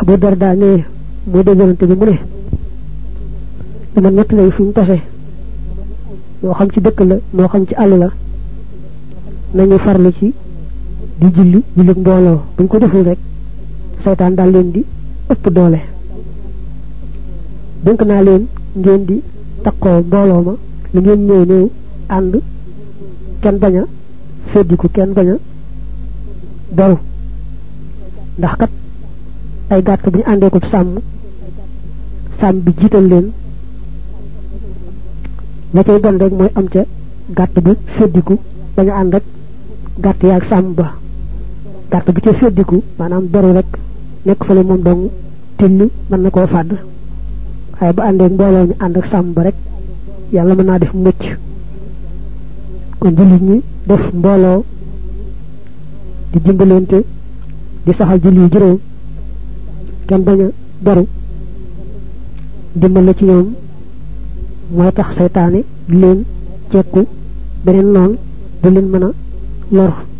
abu darda ne moo déggalante bi mu ne dama ñett lay fu ñu tase moo xam ci dëkk la moo xam ci àll la nañu farlu ci di julli julli mbooloo buñ ko deful rek seytaan daal leen di ëpp doole dénk naa leen ngeen di takkoo mbooloo ma lu ngeen ñëw ñëw ànd kenn bañ a feddiku kenn bañ a beru ndax kat ay gàtt bu ñu àndee ko sàmm sàmm bi jiital leen la cay bon rek mooy am ca gàtt bi feddiku bañ a ànd rek gàtt yaag sàmm ba gàtt bi ca feddiku maanaam beru rek nekk fële moom dong till mën na koo fàdd waaye bu àndee mbooloo ñu ànd ak sàmm ba rek yàlla mën naa def mucc kon jullit ñi def mbooloo di dimbalante di saxal julli yu juróom kenn bañ a beru dimbal la ci ñoom mooy tax seytaane du leen cekku beneen noonu du leen mën a lor